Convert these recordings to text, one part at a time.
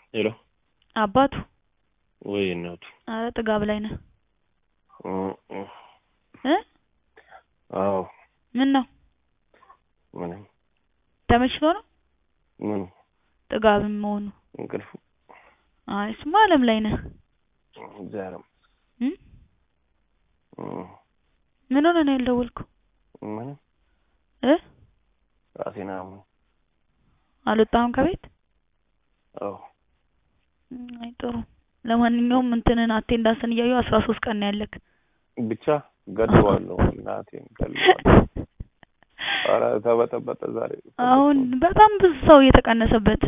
ሄሎ አባቱ ወይ እናቱ አረ ጥጋብ ላይ ነህ እ እ እ አዎ ምን ነው ምንም ተመችቶ ነው ምኑ ጥጋብም መሆኑ እንቅልፉ አይ እሱማ አለም ላይ ነህ ዛሬም እ እ ምን ሆነህ ነው ያልደወልከው ምንም እ ራሴን አሞኝ አልወጣህም ከቤት አዎ አይ ጥሩ ለማንኛውም እንትንን አቴንዳንስን እያየሁ አስራ ሶስት ቀን ነው ያለክ ብቻ ገድለዋለሁ እናቴን ገድለዋለሁ ኧረ ተበጠበጠ ዛሬ አሁን በጣም ብዙ ሰው እየተቀነሰበት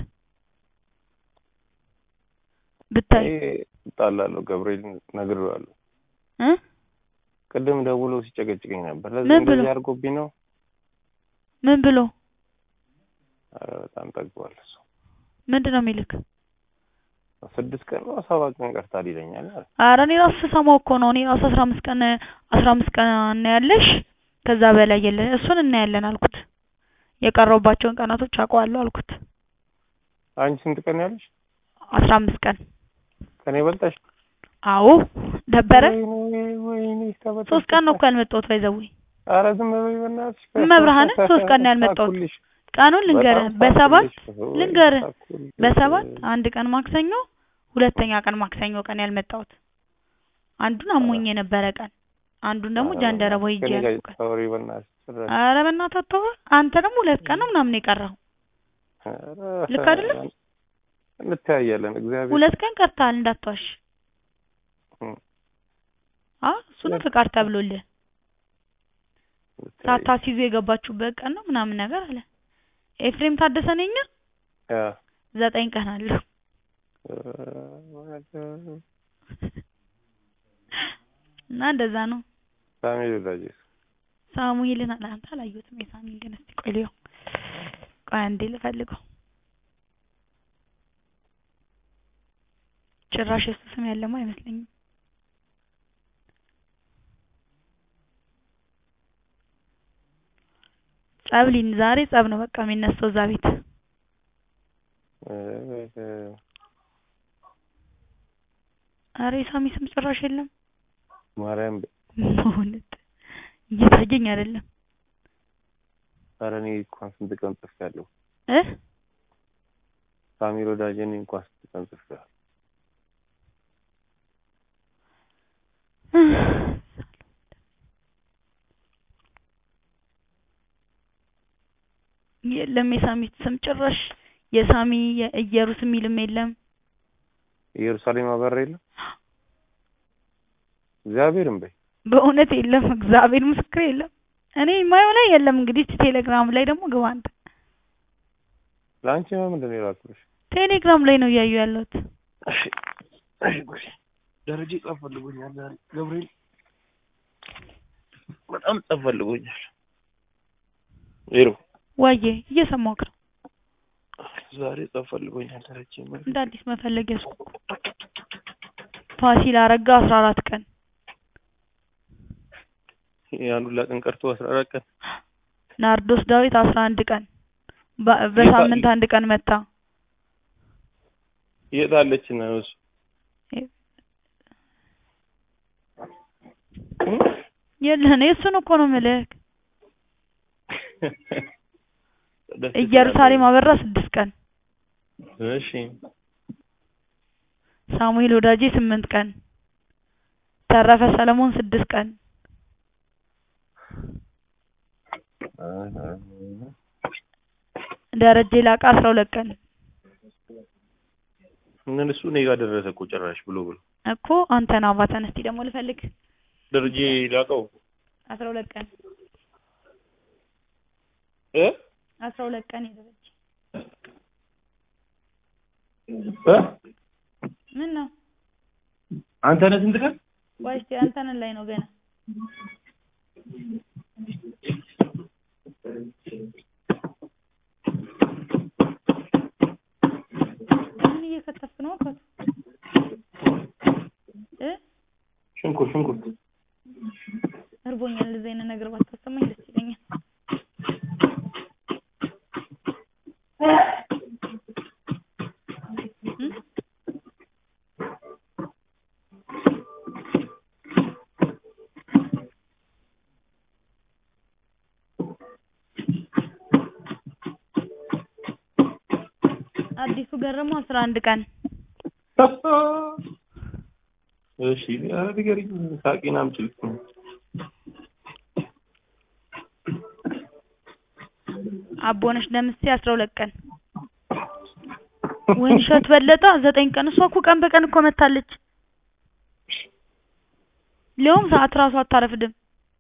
ብታይ እኔ እጣላለሁ ገብርኤልን ነግሬዋለሁ እ ቅድም ደውሎ ሲጨቀጭቀኝ ነበር ለዚህ ምን ብሎ? እንደዚህ አድርጎብኝ ነው ምን ብሎ ኧረ በጣም ጠግቧል እሱ ምንድን ነው የሚልክ ስድስት ቀን ነው ሰባት ቀን ቀርታል ይለኛል አለ ኧረ እኔ ራሱ ስሰማው እኮ ነው እኔ ራሱ አስራ አምስት ቀን አስራ አምስት ቀን እናያለሽ ከዛ በላይ የለ እሱን እናያለን አልኩት የቀረውባቸውን ቀናቶች አውቀዋለሁ አልኩት አንቺ ስንት ቀን ያለሽ አስራ አምስት ቀን ከኔ በልጠሽ አዎ ደበረ ወይኔ ወይኔ ተበጠበጠ ሶስት ቀን ነው እኮ ያልመጣሁት ባይዘዌ ኧረ ዝም በይ በእናትሽ መብርሃንን ሶስት ቀን ነው ያልመጣሁት ሳኩልሽ ቀኑን ልንገርህ በጣም በሰባት ሳኩልሽ ወይ ልንገርህ ሳኩልሽ። በሰባት አንድ ቀን ማክሰኞ ሁለተኛ ቀን ማክሰኞ ቀን ያልመጣሁት አንዱን አሞኝ የነበረ ቀን አንዱን ደግሞ ኧረ ጃንደረባ በእናትሽ ሂጅ ከእኔ ጋር ያልኩ ቀን ታወሪ በእናትሽ ጭራሽ ኧረ በእናትህ አታውራ አንተ ደግሞ ሁለት ቀን ነው ምናምን የቀረው ኧረ ልክ አይደለም? እንተያያለን እግዚአብሔር ሁለት ቀን ቀርተሃል እንዳትዋሽ እም፣ አ እሱ ነው ፍቃድ ተብሎልህ እንተያይ። ሳታስይዙ የገባችሁበት ቀን ነው ምናምን ነገር አለ ኤፍሬም ታደሰ ነኝ ያ ዘጠኝ ቀን አለው እና እንደዛ ነው ሳሚ ወዳጅ ሳሙኤልን አለ አንተ አላየሁትም የሳሚን ግን እስቲ ቆይ ልየው ቆይ አንዴ ልፈልገው ጭራሽ የሱ ስም ያለማ አይመስለኝም ጸብ ሊን ዛሬ ጸብ ነው በቃ የሚነሳው እዛ ቤት አረ የሳሚ ስም ጭራሽ የለም ማርያም በእውነት እየታየኝ አይደለም ኧረ እኔ እንኳን ስንት ቀን ጽፌያለሁ እ ሳሚ ወዳጅ እኔ እንኳን ስንት ቀን ጽፌያለሁ የለም የሳሚ ስም ጭራሽ የሳሚ የኢየሩስ የሚልም የለም ኢየሩሳሌም አበራ የለም እግዚአብሔርን በይ በእውነት የለም እግዚአብሔር ምስክር የለም እኔ የማየው ላይ የለም እንግዲህ እስኪ ቴሌግራም ላይ ደግሞ ግባ አንተ ለአንቺ ምንድን ነው የላኩልሽ ቴሌግራም ላይ ነው እያዩ ያለሁት እሺ እሺ ጉዴ ደረጀ ጸብ ፈልጎኛል ዛሬ ገብርኤል በጣም ጸብ ፈልጎኛል ሄሎ ዋዬ እየሰማሁህ ነው ዛሬ ጸብ ፈልጎኛል ደረጀ እንደ አዲስ መፈለግ ያዝኩ እኮ ፋሲል አረጋ አስራ አራት ቀን ያን ሁላ ቀን ቀርቶ አስራ አራት ቀን ናርዶስ ዳዊት አስራ አንድ ቀን በ- በሳምንት አንድ ቀን መታ የት አለች ነው እሱ የለህን የእሱን እኮ ነው የምልህ ደስ ኢየሩሳሌም አበራ ስድስት ቀን ትላለች። እሺ ሳሙኤል ወዳጄ ስምንት ቀን ተረፈ ሰለሞን ስድስት ቀን ደረጀ ላቀ አስራ ሁለት ቀን ምን እሱ እኔ ጋር ደረሰ እኮ ጭራሽ ብሎ ብሎ እኮ አንተን አባተን እስቲ ደግሞ ልፈልግ ደረጀ ላቀው አስራ ሁለት ቀን እ አስራ ሁለት ቀን የደረጀ እ ምን ነው አንተ ነህ ስንት ቀን ቆይ እስቲ አንተን ላይ ነው ገና ምን እየከተፍክ ነው አባቱ እ ሽንኩርት ሽንኩርት እርቦኛል እንደዚህ አይነት ነገር ባታሰማኝ ደስ ይለኛል እ አዲሱ ገረመው አስራ አንድ ቀን እሺ ኧረ ንገሪኝ ሳቂን አምጪልኝ አቦነሽ ደምሴ አስራ ሁለት ቀን ወይንሸት በለጠ ዘጠኝ ቀን እሷ እኮ ቀን በቀን እኮ መታለች ሊያውም ሰዓት ራሱ አታረፍድም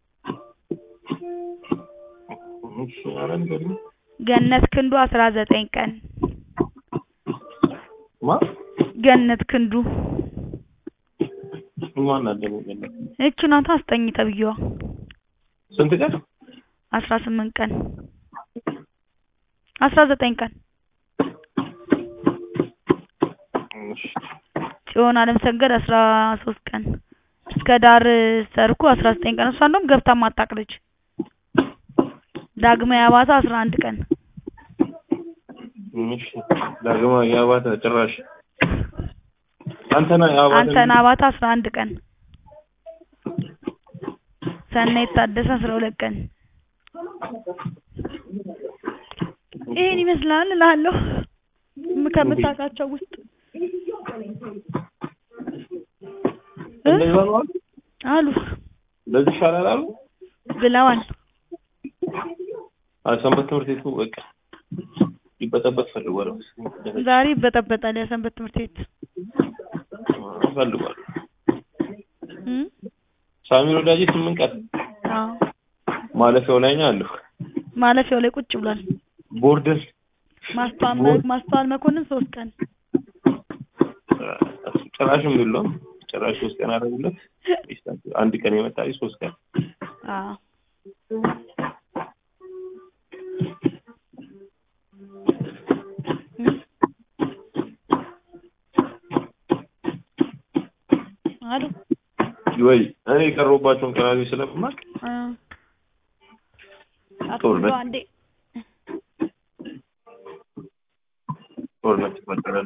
እሺ ኧረ ንገሪኝ ገነት ክንዱ አስራ ዘጠኝ ቀን ማ ገነት ክንዱ ማን አለ ገነት እቺ ናታ አስጠኝ ተብዬዋ ስንት ቀን አስራ ስምንት ቀን አስራ ዘጠኝ ቀን እሺ ጽዮን አለም ሰገድ አስራ ሶስት ቀን እስከ ዳር ሰርኩ አስራ ዘጠኝ ቀን እሷ እንደውም ገብታ ማታቅ ልጅ ዳግማዊ አባተ አስራ አንድ ቀን እሺ ዳግማ የአባተ ጭራሽ አንተና የአባተ አንተነህ አባተ አስራ አንድ ቀን ሰናይት ታደሰ አስራ ሁለት ቀን ይሄን ይመስላል እልሃለሁ ከምታውቃቸው ውስጥ እ እንደዛ ነው አሉ አሉ ለዚህ ይሻላል አሉ ብለዋል ሰንበት ትምህርት ቤቱ በቃ ይበጠበጥ ፈልጓል መሰለኝ። ዛሬ ይበጠበጣል የሰንበት ትምህርት ቤት ፈልጓል እ ሳሚር ወዳጄ ስምንት ቀን አዎ ማለፊያው ላይ ነው ያለው ማለፊያው ላይ ቁጭ ብሏል ቦርደር ማስተዋል ማስተዋል መኮንን ሶስት ቀን እሱ ጭራሽም የለውም ጭራሽ ሶስት ቀን አደረጉለት አንድ ቀን የመጣ ልጅ ሶስት ቀን አዎ እ አሉ ወይ እኔ የቀረሁባቸውን ቀናቶች ስለማቅ እ አቶ ጦርነት። አንዴ ጦርነት ይፈጠራል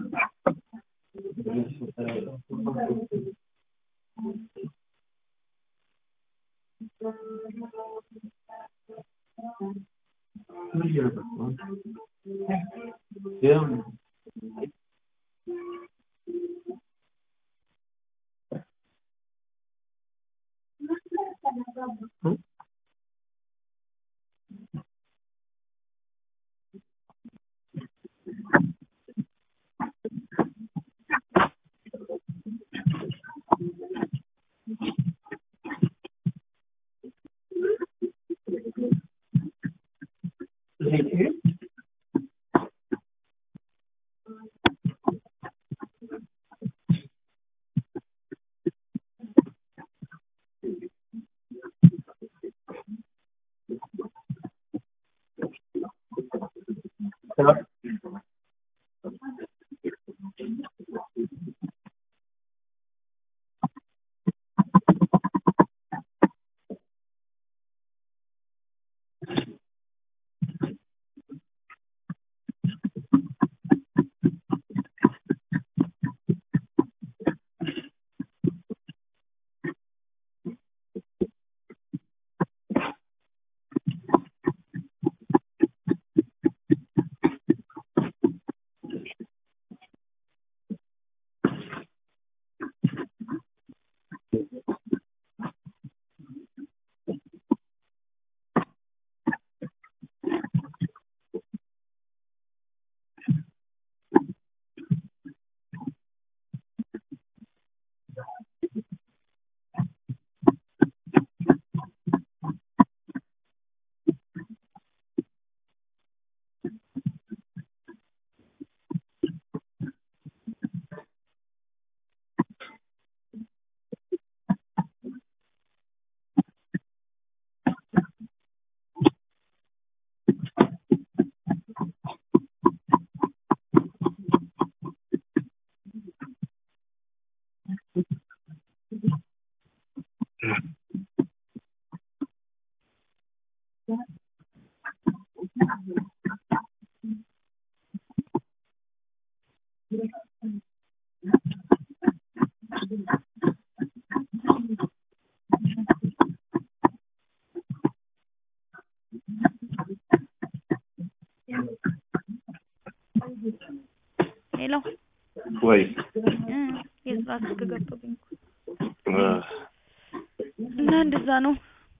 ሄሎ ወይ እ የስራ ስልክ ገብቶብኝ እኮ እ፣ እና እንደዛ ነው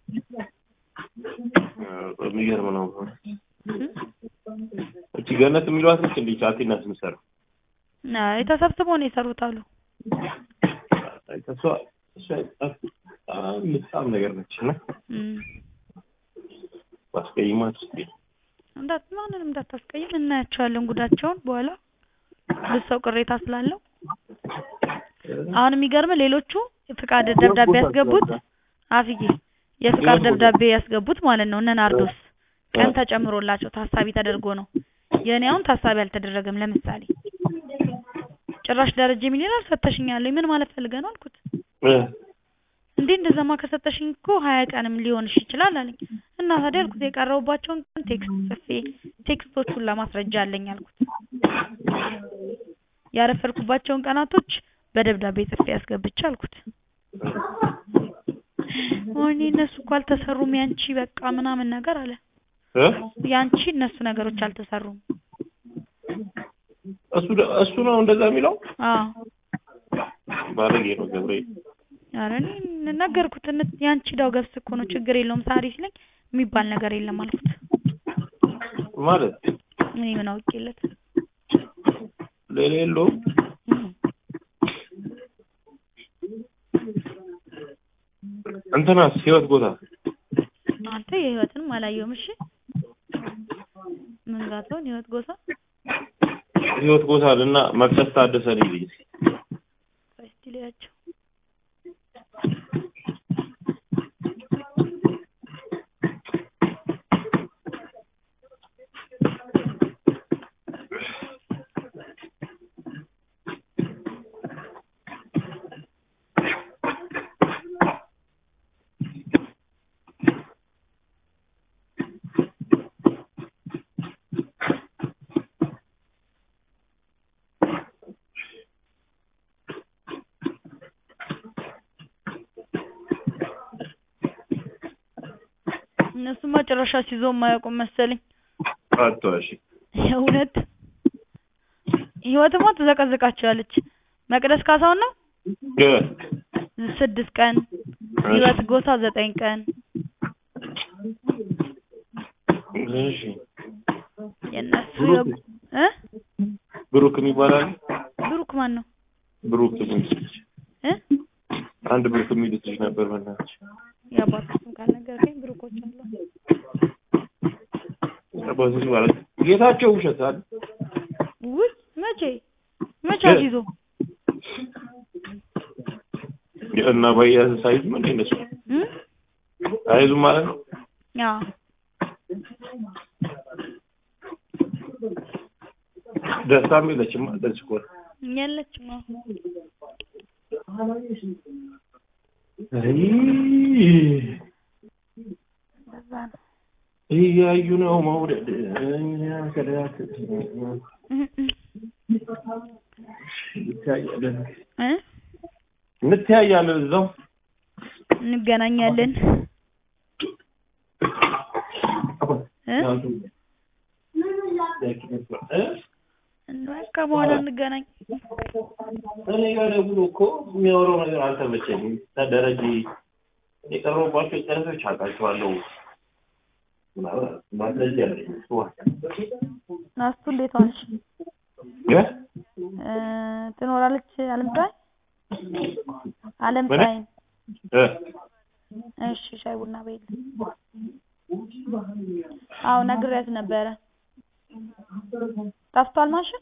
እ፣ የሚገርም ነው። እ? እቺ ገነት የሚሏት ልጅ እንዴ ቻቲና ስምሰር አይ ተሰብስበው ነው የሰሩት አሉ እሷ እሷ በጣም የምትሳም ነገር ነች እና እም ባስቀይማት እስኪ እንዳት ማንንም እንዳታስቀይም እናያቸዋለን ጉዳቸውን በኋላ ብዙ ሰው ቅሬታ ስላለው አሁን የሚገርም ሌሎቹ ፍቃድ ደብዳቤ ያስገቡት አፍዬ የፍቃድ ደብዳቤ ያስገቡት ማለት ነው እነ ናርዶስ ቀን ተጨምሮላቸው ታሳቢ ተደርጎ ነው የእኔ አሁን ታሳቢ አልተደረገም ለምሳሌ ጭራሽ ደረጀ ምን ይላል ሰተሽኛል ምን ማለት ፈልገህ ነው አልኩት እ፣ እንዴ እንደዛማ ከሰጠሽኝ እኮ ሀያ ቀንም ሊሆንሽ ይችላል አለኝ እና ታዲያ አልኩት የቀረቡባቸውን ቀን ቴክስት ጽፌ ቴክስቶቹን ለማስረጃ አለኝ አልኩት ያረፈድኩባቸውን ቀናቶች በደብዳቤ ጽፌ ያስገብቼ አልኩት ወይኔ እነሱ እኮ አልተሰሩም ያንቺ በቃ ምናምን ነገር አለ እ? ያንቺ እነሱ ነገሮች አልተሰሩም እሱ ደ- እሱ ነው እንደዛ የሚለው አዎ ባለጌ ነው ገብርኤል። ኧረ እኔ ነገርኩት እነ- ያንቺ ዳው ገብስ እኮ ነው ችግር የለውም ሳሪ ሲለኝ የሚባል ነገር የለም አልኩት ማለት እኔ ምን አውቄለት ሌላ የለውም። እም። እንትናስ ህይወት ቦታ አንተ የህይወትንም አላየውም እሺ ምን ጋትሆን ህይወት ጎሳ ህይወት ቦታ እና መቅደስ ታደሰ ነው ልጅ እስቲ ልያቸው እነሱማ ጭራሽ ሲዞ የማያውቁም መሰለኝ አጥቷሽ የእውነት ህይወትማ ትዘቀዝቃቸዋለች መቅደስ ካሳውን ነው እ ስድስት ቀን ህይወት ጎሳ ዘጠኝ ቀን እሺ የእነሱ ብሩክ? እ ብሩክ የሚባላል ብሩክ ማን ነው ብሩክ የሚል ልጅ እ አንድ ብሩክ የሚል ልጅ ነበር በእናትሽ የአባቱ ስም ካልነገርከኝ ብሩኮች አሉ በዚህ ማለት ጌታቸው ውሸት አለ ውይ መቼ መቼ እ? አስይዞ እና በያዝ ሳይዝ ምን እነሱ እ አይዙም ማለት ነው አዎ ደስታም የለችም ማለት እኮ ነው። የለችም አዎ አይ እንደዛ ነው እያዩ ነው መውደድ እኛ ከዳት እ እ እንተያያለን እ እንተያያለን እዛው እንገናኛለን እ በቃ በኋላ እንገናኝ እኔ ጋር ደውሎ እኮ የሚያወራው ነገር አልተመቸኝም። ደረጀ የቀረቡባቸው ጨረሶች አውቃቸዋለሁ። ማስረጃ አለኝ። እሱ ናስቱ እንዴት ዋልሽ እ? እ ትኖራለች አለምፀሐይ አለምፀሐይ እ? እሺ ሻይ ቡና በይልኝ አዎ ነግሬያት ነበረ ጠፍቷል ማሽን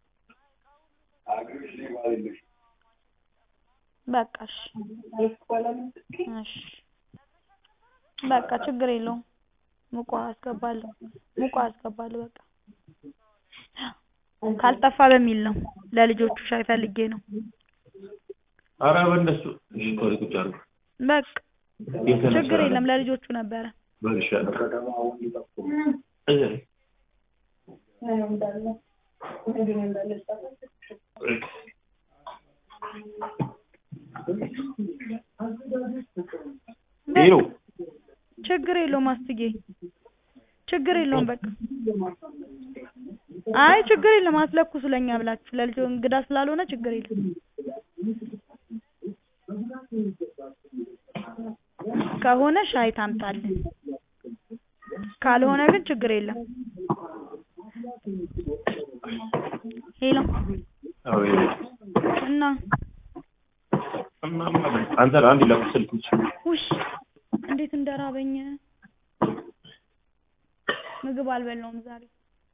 በቃ እሺ እሺ በቃ ችግር የለውም ሙቋ አስገባለሁ ሙቋ አስገባለሁ በቃ ካልጠፋ በሚል ነው ለልጆቹ ሻይ ፈልጌ ነው ኧረ በእነሱ እሺ ቆይ ቁጭ አድርጉ። በቃ የተነሳ ችግር የለም ለልጆቹ ነበረ በልሻለሁ። እዚህ ላይ ሄሎ ችግር የለውም አስትዬ ችግር የለውም በቃ አይ ችግር የለም አስለኩሱ ለኛ ብላችሁ ለልጆ እንግዳ ስላልሆነ ችግር የለም ከሆነ ሻይ ታምጣልን ካልሆነ ግን ችግር የለም ሄሎ አዎ እና እናማ አንተ አንድ ለምን ስልክ ውስጥ ውሽ እንዴት እንደራበኝ ምግብ አልበላውም ዛሬ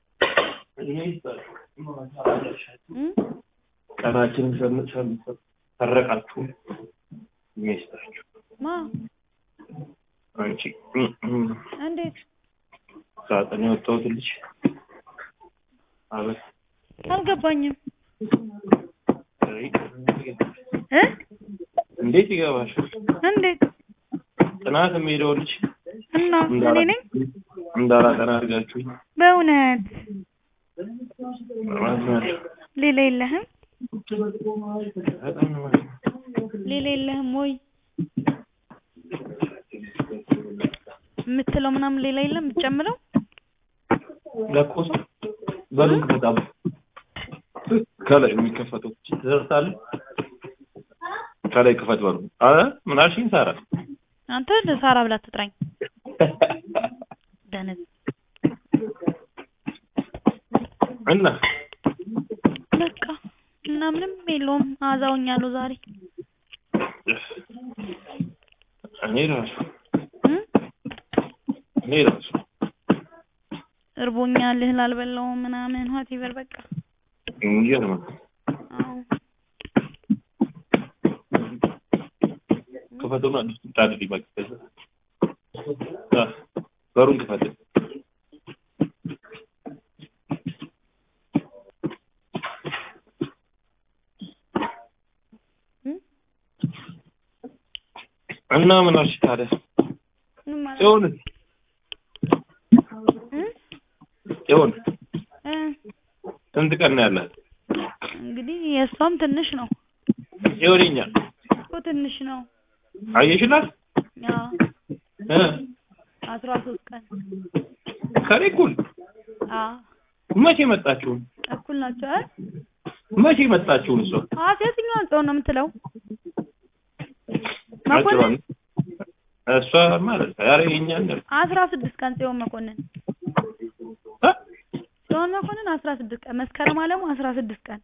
እም? ቀናችንን ሸን- ሸን- ሰረቃችሁ ሚስታችሁ ማ አንቺ እም፣ እም፣ እንዴት ሳጥን የወጣሁት ልጅ አበት አልገባኝም አይ፣ እ እንዴት ይገባሻል? እንዴት ጥናት የሚሄደው ልጅ እና እኔ ነኝ እንዳላጠና አድርጋችሁኝ በእውነት ማለት ነው። ሌላ የለህም በጣም ነው ማለት ነው። ሌላ የለህም ወይ የምትለው ምናምን ሌላ የለም የምትጨምረው ለኮስ በሩን በጣም ከላይ የሚከፈተው ትደርሳለህ። ከላይ ክፈት በሩ። አረ ምን አልሽኝ ሳራ? አንተ ሳራ ብላ ትጥራኝ ደነዝ እና በቃ እና ምንም የለውም አዛውኛለሁ ዛሬ እኔ ራሱ እም? እኔ ራሱ እርቦኛል እህል አልበላሁም ምናምን ሆቴቨር በቃ የሚገርም ነው። አዎ ክፈቱና ጣድልኝ በቃ ከዛ አ፣ በሩን ክፈት። እም? እና ምን አልሽ ታዲያ? ምን ማለት ጽዮን እም? ጽዮን እ ስንት ቀን ነው ያላት? እንግዲህ የእሷም ትንሽ ነው ጽዮንኛ እኮ ትንሽ ነው አየሽላት? ያው እ አስራ ሶስት ቀን ከኔ እኩል አዎ መቼ መጣችሁ? እኩል ናቸው አይደል መቼ መጣችሁ? እሷ አዎ የትኛዋን ጽዮን ነው የምትለው አጭሯን መኮንን እሷ ማለት ኧረ የእኛን ነው አስራ ስድስት ቀን ጽዮን መኮንን እ? ጽዮን መኮንን አስራ ስድስት ቀን መስከረም አለሙ አስራ ስድስት ቀን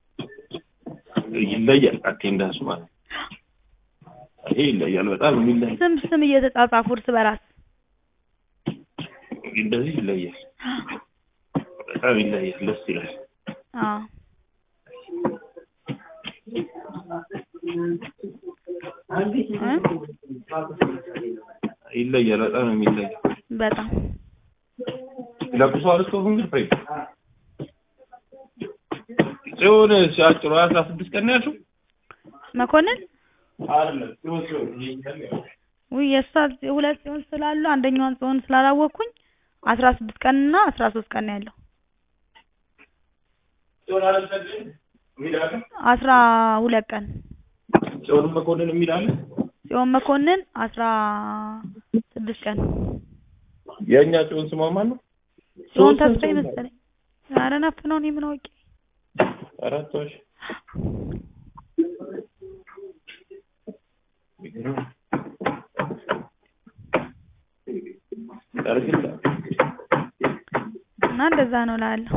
ይለያል። አቴንዳንሱ ማለት ይሄ ይለያል። በጣም የሚለያል። ስም ስም እየተጻጻፉ እርስ በራስ እንደዚህ ይለያል። በጣም ይለያል። ደስ ይላል። አዎ እ? ይለያል። በጣም ነው የሚለያል። በጣም ለብሷል። ስቶቭን ግን ፍሬ ጽዮን ሲያጭሩ አስራ ስድስት ቀን ነው ያልሽው? መኮንን አይደለም ጽዮን ጽዮን ይሄኛል ያው ውይ የእሷ ሁለት ጽዮን ስላሉ አንደኛዋን ጽዮን ስላላወቅኩኝ አስራ ስድስት ቀን እና አስራ ሶስት ቀን ነው ያለው ጽዮን አልሰግድም የሚል አለ። አስራ ሁለት ቀን ጽዮን መኮንን የሚል አለ። ጽዮን መኮንን አስራ ስድስት ቀን የእኛ ጽዮን ስሟ ማን ነው? ጽዮን ተስፋዬ መሰለኝ ኧረ ነፍ ነው እኔ ምን አውቄ አራት ዋሽ ያርግላ እና እንደዛ ነው እላለሁ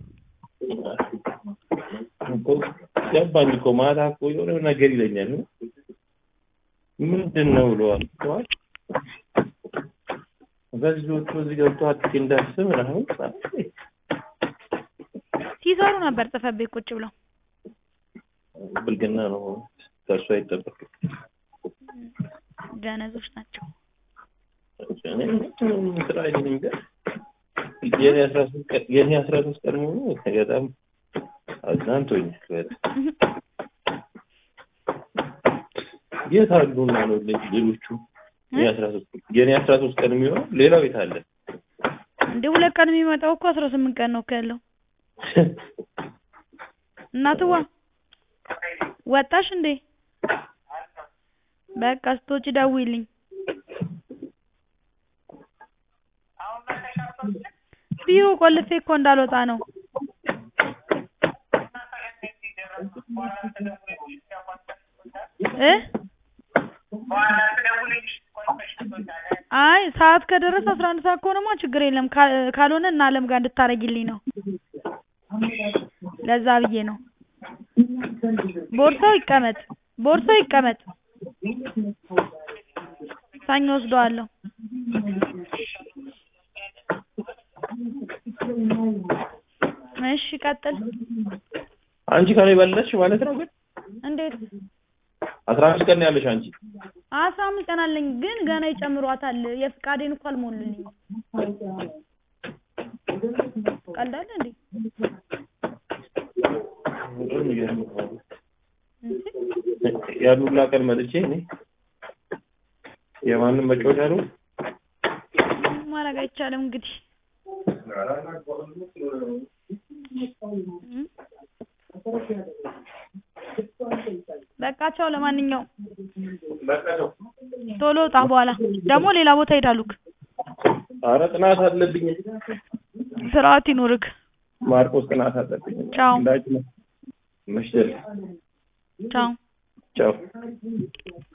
እኮ ገባኝ እኮ ማታ እኮ የሆነ ነገር ይለኛል። ምንድን ነው ብለዋል ብለዋል። በዚዎቹ እዚህ ገብቶ አጥቂ እንዳስብ ምናምን ሲሰሩ ነበር ጽሕፈት ቤት ቁጭ ብለው ብልግና ነው ከእሱ አይጠበቅም። ደነዞች ናቸው እኔ ስራ አይደለም ግን የኔ አስራ ሶስት ቀን የኔ አስራ ሶስት ቀን መሆኑ በጣም አዝናንቶኛል። በጣም የት አሉና ነው ሌ- ሌሎቹ የኔ አስራ ሶስት የኔ አስራ ሶስት ቀን የሚሆነው ሌላው የት አለ? እንደ ሁለት ቀን የሚመጣው እኮ አስራ ስምንት ቀን ነው እኮ ያለው እናትዋ ወጣሽ እንዴ በቃ ስትወጪ ደውይልኝ ቢሮ ቆልፌ እኮ እንዳልወጣ ነው እ አይ ሰዓት ከደረሰ አስራ አንድ ሰዓት ከሆነማ ችግር የለም ካ- ካልሆነ እና አለም ጋር እንድታረጊልኝ ነው ለዛ ብዬ ነው ቦርሳው ይቀመጥ ቦርሳው ይቀመጥ ሰኞ ወስደዋለሁ እሺ ቀጥል አንቺ ከኔ በለጥሽ ማለት ነው ግን እንዴት አስራ አምስት ቀን ነው ያለሽ አንቺ አስራ አምስት ቀን አለኝ ግን ገና ይጨምሯታል የፍቃዴን እኮ አልሞሉልኝም ቀልዳለ እንዴ በጣም የሚገርም ነው። እንዴ? ያን ሁላ ቀን መጥቼ እኔ የማንም መጫወቻ ነው ማድረግ አይቻልም እንግዲህ እም? በቃ ቻው ለማንኛውም ቶሎ ውጣ በኋላ ደግሞ ሌላ ቦታ ሄዳሉክ ኧረ ጥናት አለብኝ ስርዓት ይኑርክ ማርቆስ ጥናት አለብኝ ቻው። እንዳጭ ነው መሽደል ቻው ቻው